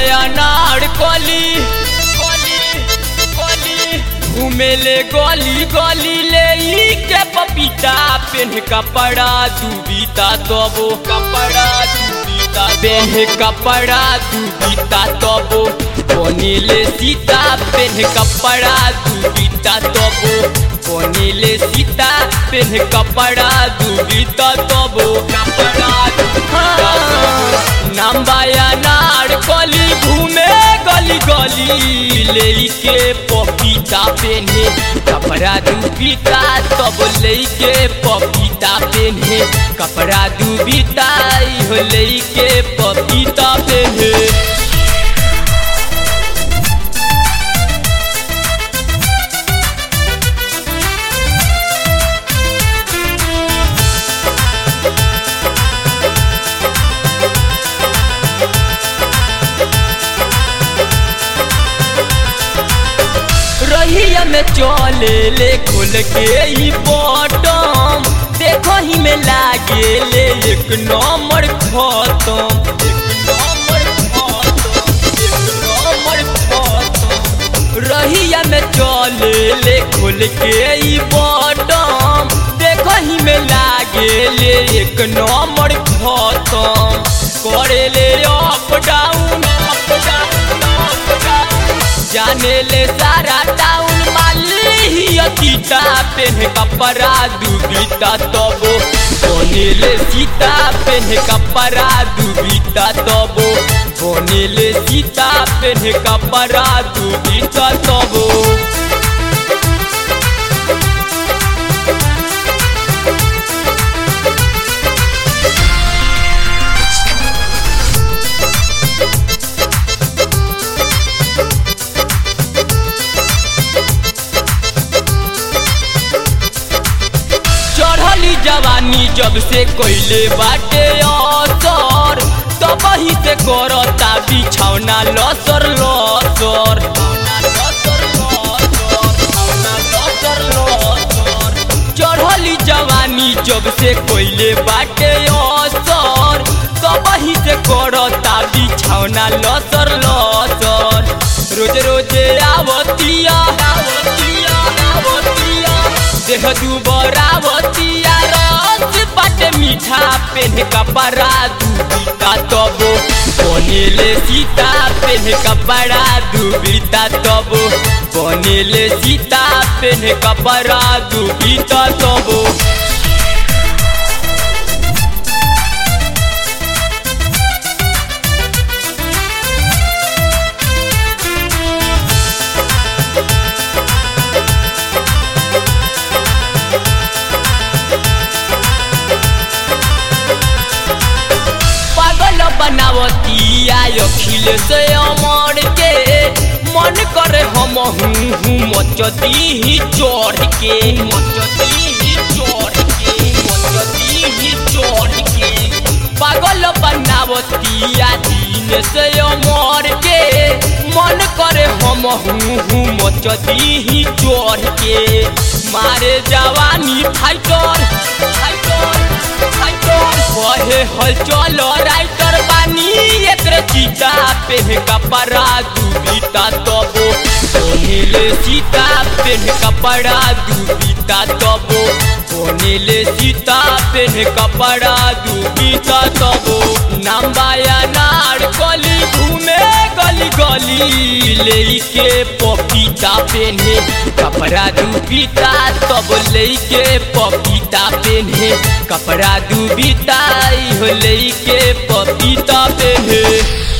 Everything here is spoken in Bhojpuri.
अनार कली कली कली घूमेले गली गली ले ई के पपीता पेन कपड़ा दुबीता तबो कपड़ा दुबीता पेन कपड़ा दुबीता तबो बनिले सीता पेन कपड़ा दुबीता तबो बनिले सीता पेन कपड़ा दुबीता तबो कपड़ा दुबीता नम्बाया नार कली घूमे गली गली लेके पपीता पेने कपड़ा दुबीता तब लेके पपीता पेने कपड़ा दुबीता इहो लेके पपीता पेने रहिया में चले ले खोल के ई बटम देखो ही में लागे ले एक नंबर खत्म एक नंबर खत्म एक नंबर खत्म रहिया में चले ले खोल के ई बटम देखो ही में लागे ले एक नंबर खत्म करे ले up down up down up down जाने ले सारा टाउन माली अतीता पेन कपड़ा दुबीता तबो बोने ले सीता पेन कपड़ा दुबीता तबो बोने ले सीता पेन कपड़ा दुबीता तबो चढ़ली जवानी जब से कोइले बाटे असर तब ही से करता बिछौना लसर लसर चढ़ली जवानी जब से कोइले बाटे असर तब ही से करता बिछौना लसर लसर रोज रोज आवतिया आवतिया आवतिया देह दुबरावतिया रस बाटे मीठा पेन कपड़ा दुबीता तबो बनेले सीता पेन कपड़ा दुबीता तबो बनेले सीता पेन कपड़ा दुबीता तबो पागल बनावतिया अखिल से अमर के मन करे हम हूँ मचती ही चढ़ के मचती ही चढ़ के मचती ही चढ़ के पागल बनावतिया दिन से अमर के मन करे हम हूँ मचती ही चढ़ के मारे जवानी फाइटर फाइटर फाइटर कहे हल चल राइटर बानी एकरे चीता पेन कपड़ा दुबीता तबो बोनेले सीता पेन कपड़ा दुबीता तबो बोनेले सीता पेन कपड़ा दुबीता तबो नम्बाया नार कली घूमे गली गली लेके पपीता पेने कपड़ा दुबीता तब लेके पपीता पेने कपड़ा दुबीता इहो लेके पपीता पेने